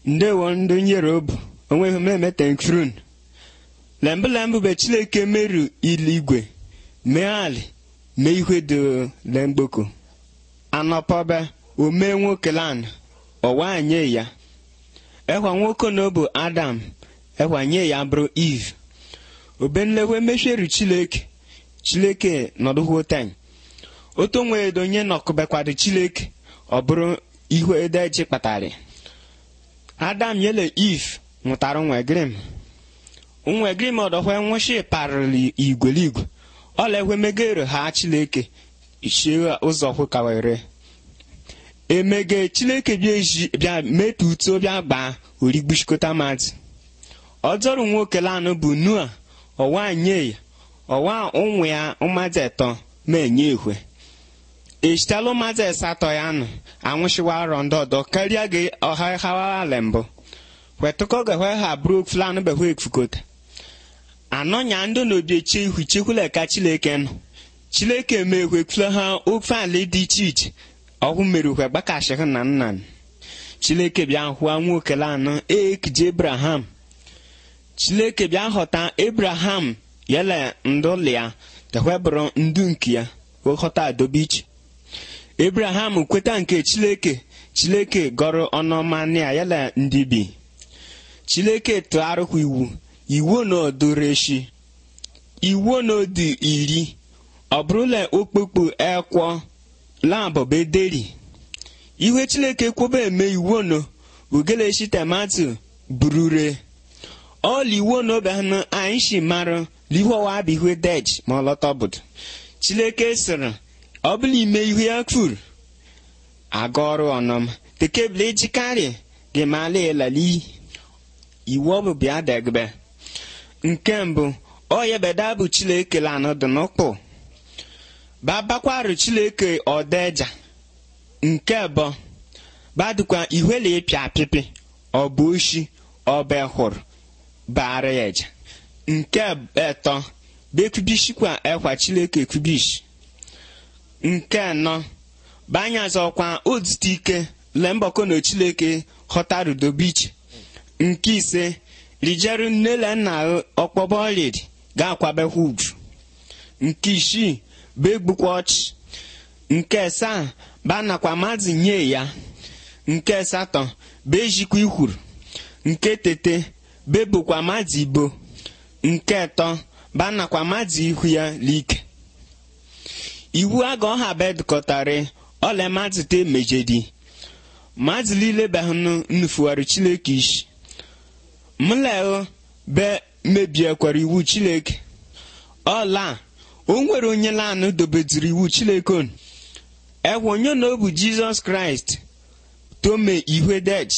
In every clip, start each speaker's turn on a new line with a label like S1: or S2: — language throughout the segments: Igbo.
S1: ndewo ndị nyerobu onweghị m eme tenkfrun lembụ lembụ be chileke meru iligwe mee ali mee ihe dị lemgboko anọpọbe omee nwoke lan ọwa nye ya ekwa nwoke na bụ adam ekwa nye ya bụrụ eve obenlewe mesheru chileke chileke nọdụhụten otu nwee donye nọkụbekwado chileke ọ bụrụ ihu edeji kpatara adam yele eve nwụtara nwegrim nwegrim ọdọhwe nwụshi parịrị igweligwe ọla megere ha chileke ichie ụzọ kwụkawere emege chileke bịa eji bịa metu uto bịa gbaa origbuchikọta mmadụ ọjọrụ nwoke lanụ bụ nua ọwa nye ya ọwa ụmụ ya mmadụ etọ ma enye ehwe echitala mmadụ asatọ ya nụ anwụchiwa arọ ndị ọdọ karịa gị ọha hawala mbụ wetụkọ gahwe ha bụrụ flanụ behwe ekfukota anọ nya ndị n'obi eche ihu chekwula ka chileke nọ chileke mee hwekfule ha ofe ala dị iche iche ọhụ mere hwe gbakashịhụ na nna chileke bịa hụa nwoke lanụ ekije abraham chileke bịa ghọta abraham yele ndụlị ya tehwe bụrụ ndu nke ya ghọta adobe iche abraham kweta nke chileke chileke gọrọ ọnụọma ya yele ndị bi chileke tụgharịkwa iwu iwu na odoreshi iwu na odi iri ọ bụrụla okpukpu ekwọ labọbederi ihe chileke kwụba eme iwu no ugeleshi tomato burure ọla iwu na obehanụ anyị shi mara lihowa abịhue dej ma ọ lọta obodo chileke sịrị ọ bụla ime ihu ya kwuru aga ọrụ ọnọm tekebụl ejikarị gị mala elali iwu ọ bụ bịa degbe nke mbụ oyebeda bụ chileke lanụ dị n'ụkpụ babakwarụ chileke ọdeja nke bụ badukwa ihwele ịpịa apịpị ọ bụ oshi ọba hụrụ bara ya eja nke etọ bekwubishikwa ekwa chileke kwubish nke anọ banyazọkwa odute ike lembọkọ na chileke ghọtarudobiche nke ise rijeru nnele nna ọkpọbọlid ga-akwabekwa uju nke isii bụ egbukwa ọchị nke asaa banakwa mmadụ nye ya nke asatọ bụ ejikwa ikwuru nke tete bebukwa mmadụ ibo nke atọ banakwa mmadụ ihu ya like iwu aga ọha bedkọtara ọla mmadụ te mejedi mmadụ niile behụnụ nnufugharị chileke isi mleo be mebiekwara iwu chileke ọla o nwere onye lanụ dobediri iwu chileke onu ekwe onye na ọ bụ jizọs kraịst tome ihwe dej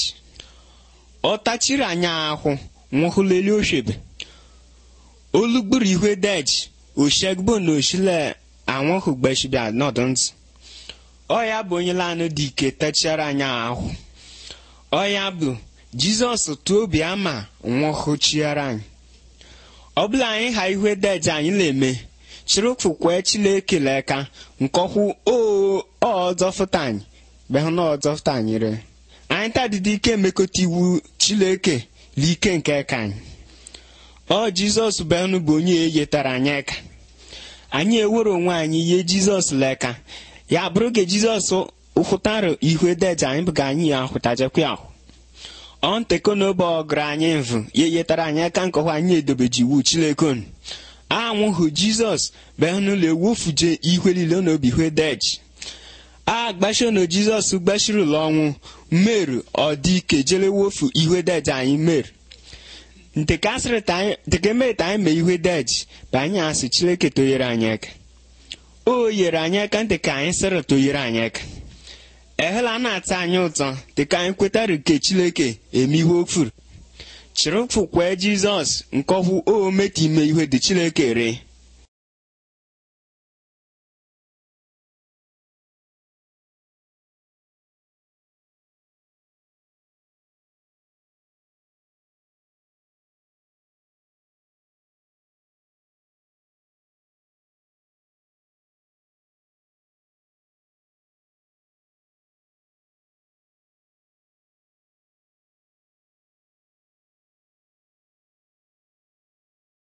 S1: ọ tachiri anya ahụ nwụhụleli oshebe olugburu ihwe dej oshegbo na oshile anwụhụ gbeshibia nọdụ ntị ọ ya bụ onye lanụ dị ike tachara anya ahụ ọ ya bụ jizọs tụọ obi ama nwụhụchiara anyị ọ bụla anyị ha ihwe dej anyị na-eme chirụfụkwe chileke leka nkọhụ ọzọfụta anyị behụ na ọzọfụta anyị re anyị tadịdị ike emekọta iwu chileke l'ike nke ka anyị ọ jizọs behụnụ bụ onye eyetara anyị eka anyị ewere onwe anyị ihe jizọs leka ya bụrụ ka jizọs hụtara ihwe deje anyị bụ ka anyị ya hụtajekwa ahụ ọ nteko n'obe ọgụrụ anyị mvụ ya eyetara anyị aka nkọhụ anyị edobeji iwu chilekon anwụhụ jizọs behụnụlọ ewufuje ihwe niile na obi hwe deji a gbashiono jizọs gbashirila ọnwụ meru ọ dị ike jere wofu ihwe deji anyị meru nteke meta anyị mee ihwe deji bụ anyị asị chileke toyere anyị aka o yere anyị aka nteka anyị sịrị toyere anyị aka ehela na-ata anyị ụtọ dịka anyị kwetara nke chileke eme ihe ofuru chịrịfụkwe jizọs nkọhụ o meta ime ihe dị chileke ree